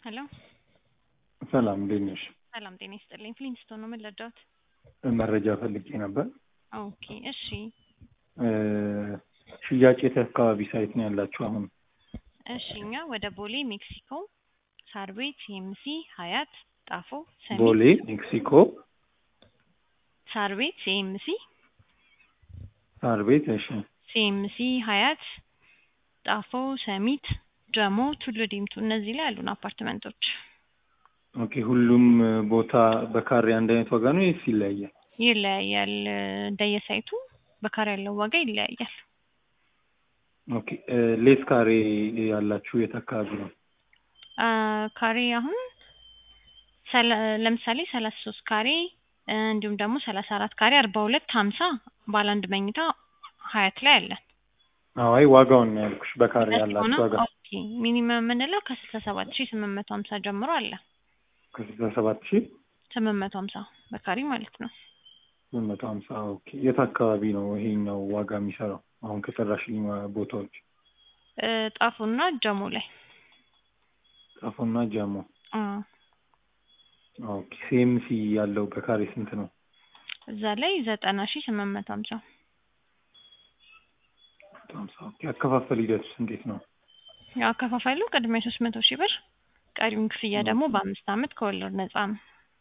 ሄሎ ሰላም እንዴት ነሽ? ሰላም ጤና ይስጥልኝ። ፍሊንስቶን ነው ምን ልርዳዎት? መረጃ ፈልጌ ነበር። ኦኬ እሺ እ ሽያጭ የት አካባቢ ሳይት ነው ያላችሁ አሁን? እሺ እኛ ወደ ቦሌ ሜክሲኮ፣ ሳር ቤት፣ ኤምሲ፣ ሀያት፣ ጣፎ፣ ሰሚት፣ ቦሌ ሜክሲኮ፣ ሳር ቤት፣ ኤምሲ፣ ሳር ቤት። እሺ ሲኤምሲ፣ ሀያት፣ ጣፎ፣ ሰሚት፣ ጀሞ፣ ቱሉ ዲምቱ እነዚህ ላይ ያሉን አፓርትመንቶች ኦኬ። ሁሉም ቦታ በካሬ አንድ አይነት ዋጋ ነው ወይስ ይለያያል? ይለያያል። እንደየሳይቱ በካሬ ያለው ዋጋ ይለያያል። ኦኬ እ ሌስ ካሬ ያላችሁ የት አካባቢ ነው? አ ካሬ አሁን ሰላ- ለምሳሌ ሰላሳ ሶስት ካሬ እ እንዲሁም ደግሞ ሰላሳ አራት ካሬ አርባ ሁለት ሀምሳ ባለ አንድ መኝታ ሀያት ላይ አለን። አዋይ ዋጋውን ነው ያልኩሽ። በካሬ ሁለት ያላችሁ ሆነ ዋጋ ኦኬ ሚኒመም የምንለው ከስልሳ ሰባት ሺህ ስምንት መቶ ሀምሳ ጀምሮ አለ። ከስልሳ ሰባት ሺህ ስምንት መቶ ሀምሳ በካሬ ማለት ነው። ስምንት መቶ ሀምሳ ኦኬ። የት አካባቢ ነው ይሄኛው ዋጋ የሚሰራው? አሁን ከጠራሽልኝ ቦታዎች እ ጣፎና ጀሞ ላይ ጣፎና ጃሞ። አ ኦኬ ሲኤምሲ ያለው በካሬ ስንት ነው? እዛ ላይ ዘጠና ሺህ ስምንት መቶ ሀምሳ ሀምሳ ኦኬ። አከፋፈል ሂደቱስ እንዴት ነው? ያው አከፋፈሉ ቅድሚያ ሶስት መቶ ሺህ ብር ቀሪውን ክፍያ ደግሞ በአምስት አመት ከወለድ ነጻ ነው።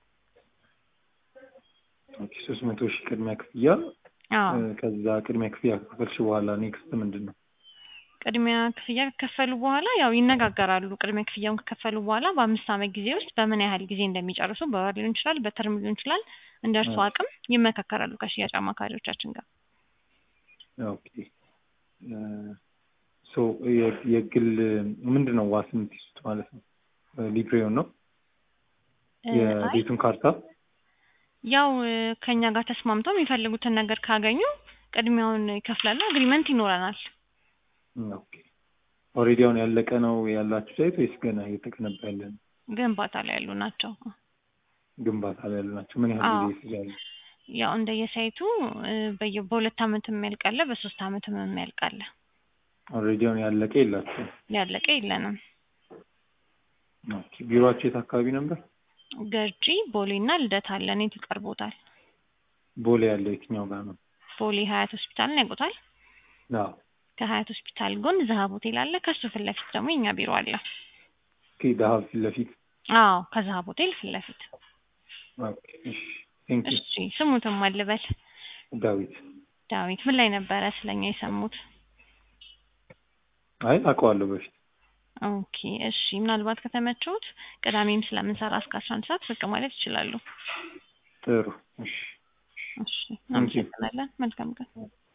ኦኬ ሶስት መቶ ሺህ ቅድሚያ ክፍያ አዎ እ ከዛ ቅድሚያ ክፍያ ከከፈልሽ በኋላ ኔክስት ምንድን ነው? ቅድሚያ ክፍያ ከከፈሉ በኋላ ያው ይነጋገራሉ። ቅድሚያ ክፍያውን ከከፈሉ በኋላ በአምስት አመት ጊዜ ውስጥ በምን ያህል ጊዜ እንደሚጨርሱ በወር ሊሆን ይችላል፣ በተርም ሊሆን ይችላል። እንደ እርሱ አቅም ይመካከራሉ ከሽያጭ አማካሪዎቻችን ጋር። ኦኬ እ ሶ የ- የግል ምንድን ነው ዋስ የምትይዙት ማለት ነው? ሊብሬውን ነው እ አይ የቤቱን ካርታ? ያው እ ከኛ ጋር ተስማምተው የሚፈልጉትን ነገር ካገኙ ቅድሚያውን ይከፍላሉ። አግሪመንት ይኖረናል። ኦኬ ኦልሬዲ አሁን ያለቀ ነው ያላችሁ ሳይት ወይስ ገና እየተገነባ ያለ ነው? ግንባታ ላይ ያሉ ናቸው። ግንባታ ላይ ያሉ ናቸው። ምን ያህል አዎ ጊዜ ይፈጃሉ? ያው እንደየሳይቱ እ በየ በሁለት አመት የሚያልቅ አለ፣ በሶስት አመት የሚያልቅ አለ። ኦልሬዲ አሁን ያለቀ የላችሁም? ያለቀ የለንም። ኦኬ ቢሮአችሁ የት አካባቢ ነበር? ገርጂ ቦሌና ልደታ አለን። የት ይቀርቦታል? ቦሌ ያለው የትኛው ጋር ነው? ቦሌ ሀያት ሆስፒታልን ያውቁታል? አዎ ከሀያት ሆስፒታል ጎን ዘሀብ ሆቴል አለ። ከሱ ፊት ለፊት ደግሞ የኛ ቢሮ አለ። ኦኬ ዳሀብ ፊት ለፊት አዎ ከዘሀብ ሆቴል ፊት ለፊት። ኦኬ እሺ ቴንክ ዩ እሺ ስሙትም አልበል ዳዊት ዳዊት ምን ላይ ነበረ ስለኛ የሰሙት? አይ አውቀዋለሁ በፊት ኦኬ እሺ ምናልባት ከተመቸውት ቅዳሜም ስለምንሰራ እስከ አስራ አንድ ሰዓት ብቅ ማለት ይችላሉ። ጥሩ እሺ እሺ ታንኪዩ እናመሰግናለን። መልካም ቀን።